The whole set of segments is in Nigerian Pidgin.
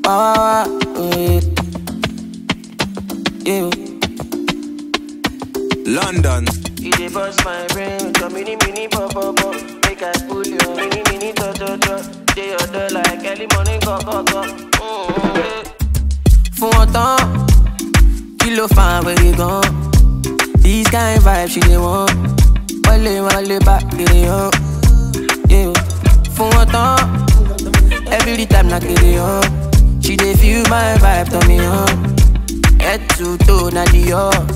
Wah, wah, wah, oh, yeah. Yeah. London. You dey bust my brain with your mini mini pop pop pop. Make I pull your mini mini to to to. Dey your door like early morning go go go. Mm, yeah. fún wọn tán kí ló fa àwẹ̀rẹ̀ gan. this kind vibe she dey want wọlé wọlé bá kiri hàn. Yeah. fún wọn tán every time na kiri hàn. she dey feel my vibe tán mi hàn. head to toe na the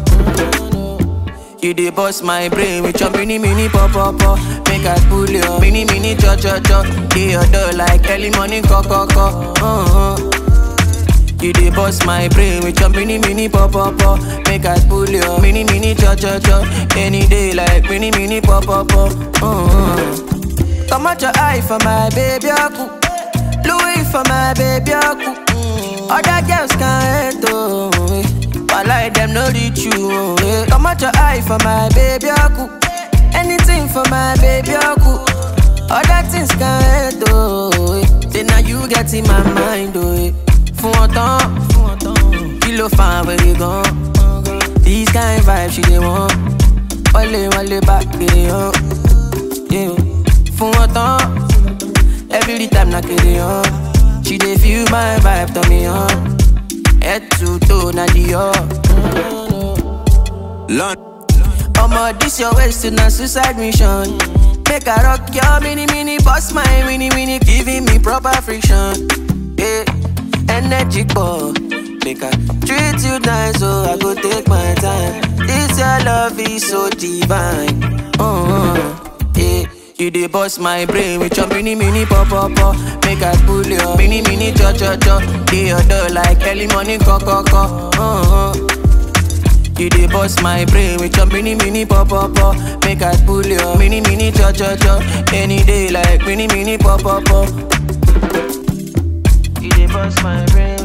You dey bust my brain with your mini mini pop pop pop. Make I pull your mini mini cho cho cho. Dey your door like early morning co co co. Uh-huh. You dey bust my brain with your mini mini pop pop pop. Make I pull your mini mini cho cho cho. Any day like mini mini pop pop pop. Uh-huh. Come out your eye for my baby aku. Louis for my baby aku. Other girls can't hate oh. eh. Wallahi them no reach you oh. eh. Come out your eye for my baby aku. Anything for my baby aku. Other things can't hate oh. eh. Say now you get in my mind oh. eh. Fún wọn tán, kí ló fa àwẹ̀rẹ̀ gan? This kind vibe she dey want. Wọlé wọlé bá kiri hàn. Yeah. Fún wọn tán, every time na kiri hàn. She dey feel my vibe tán mi hàn. Head to toe na the London. Omo, this your waist to na suicide mission. Make I rock your mini mini, boss my mini mini, giving me proper friction. Yeah, energy ball. Make I treat you nice, so I go take my time. This your love is so divine. Uh-huh. Yeah. You dey bust my brain with your mini mini pop pop pop. Make I pull your mini mini cho cho cho. Dey your door like early morning co co co. Uh-huh. You dey bust my brain with your mini mini pop pop pop. Make I pull your mini mini cho cho cho. Any day like mini mini pop pop pop. You dey bust my brain